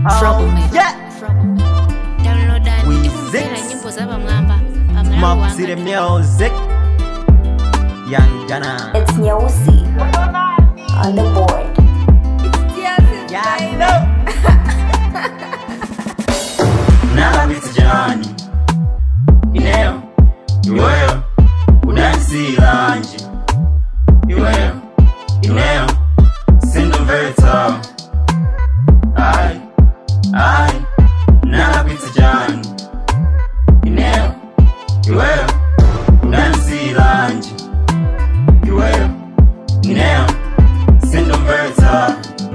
Troublemaker. yeah downloadani Wizix. tikumvera nyimbo zapamwamba pamalawi Mopsy the music Young Jana It's Nyeusi on the board. Yeah, no. Nalabitsa jani Ineo Iweyo Udansilanje Iweyo Ineo Sindomveta Ai Ai Nalabitsa jani Ineo Iweyo Udansilanje Iweyo Ineo Sindomveta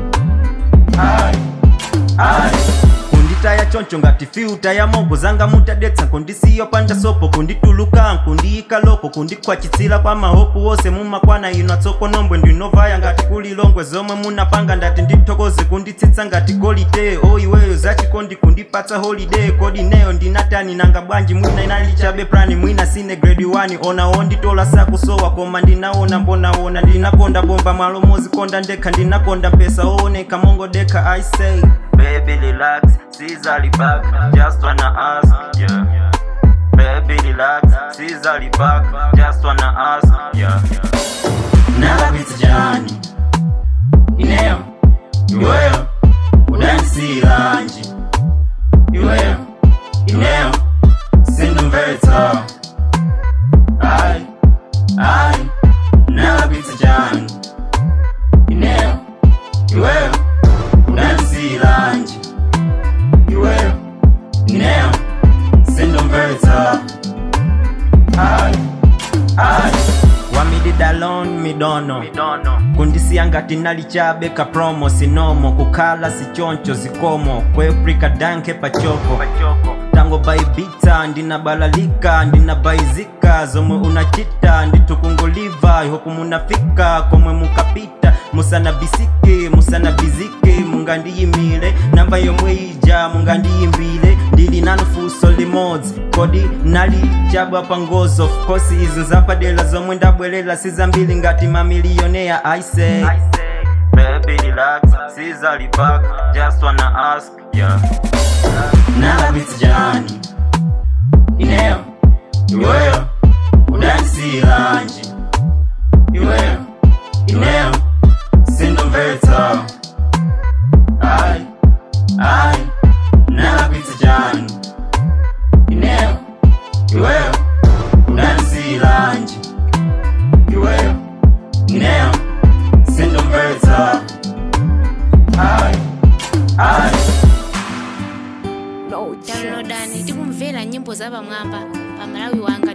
Ai Ai kunditaya choncho ngati fiuta ya mogo zanga mutadetsa kundisiyo panda sopo kundituluka nkundiyika loko kundikhwachitsira kwa mahopu wose mumakwana ino atsoko nombwe ndinovaya ngati kuli longwe zomwe munapanga ndati ndithokoze kunditsitsa ngati golide o iweyo zachikondi kundipatsa holiday kodi neyo ndinatani nanga bwanji mwina inalichabe plani mwina sine grade 1 ona onditola sakusowa koma ndinaona mbonaona ndinakonda bomba malo mozikonda ndekha ndinakonda mpesa ooneka mongo deka i say baby relax Caesar back just wanna ask yeah baby relax Caesar back just wanna ask yeah nalabitsa jani ineo iweyo udansilanje iweyo ineo sindomvetsa ai ai nalabitsa jani ineo iweyo udansilanje iweyo ineo sindomvetsa ai ai wamididalon midono kundisiya ngati nalichabe ka promo sinomo kukhala sichoncho zikomo kweprika danke pachoko tango baibita ndinabalalika ndinabaizika zomwe unachita nditukunguliva ihoku munafika komwe mukapita musanabisike musanabizike mungandiyimile namba yomwe ija mungandiyimbile ndili nanufuso limodzi kodi nali chabwa pa ngozi of course izi nzapadela zomwe ndabwelela sizambili ngati mamiliyoneya i say Baby relax, Caesar back, just wanna ask, yeah. Nalabitsa jani, ineo, iweyo, udansilanje, iweyo, ineo, sindomvetsa, ai, ai, nalabitsa jani, ineo, iweyo, udansilanje, iweyo, ineo, sindomvetsa, ai, ai. downloadani tikumvera nyimbo zapamwamba pamalawi wanga